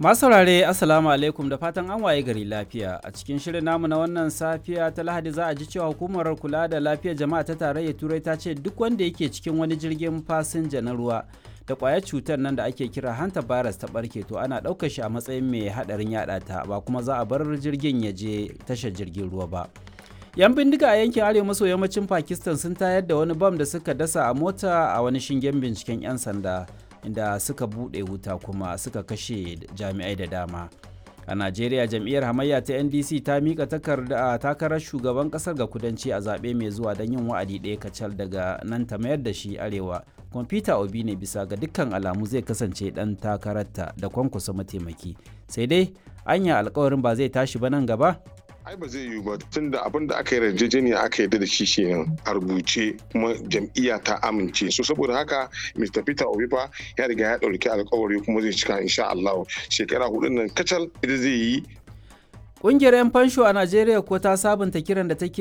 Masu saurare Assalamu alaikum da fatan an waye gari lafiya a cikin shirin namu na wannan safiya ta Lahadi za a ji cewa hukumar kula da lafiyar jama'a ta tarayyar Turai ta ce duk wanda yake cikin wani jirgin fasinja na ruwa da kwayar cutar nan da ake kira hanta virus ta barke to ana ɗaukar shi a matsayin mai haɗarin yaɗa ta ba kuma za a bar jirgin ya je tashar jirgin ruwa ba. yan bindiga a yankin arewa maso yammacin pakistan sun tayar da wani bam da suka dasa a mota a wani shingen binciken 'yan sanda inda suka buɗe wuta kuma suka kashe jami'ai da dama a najeriya jam'iyyar hamayya ta ndc ta mika takarda takarar shugaban kasar ga kudanci a zaɓe mai zuwa don yin wa'adi ɗaya kacal daga nan ta mayar da shi arewa kwamfuta obi ne bisa ga dukkan alamu zai kasance ɗan takararta da kwankwasa mataimaki sai dai anya alkawarin ba zai tashi ba nan gaba ai ba zai yiwu ba tun da abin da aka yi yarjejeniya aka yarda da shi kenan a rubuce kuma jam'iyya ta amince so saboda haka Mr. Peter Obi fa ya riga ya ɗauki alkawari kuma zai cika insha Allah shekara hudun nan kacal ita zai yi Ƙungiyar 'yan fansho a Najeriya ko ta sabunta kiran da take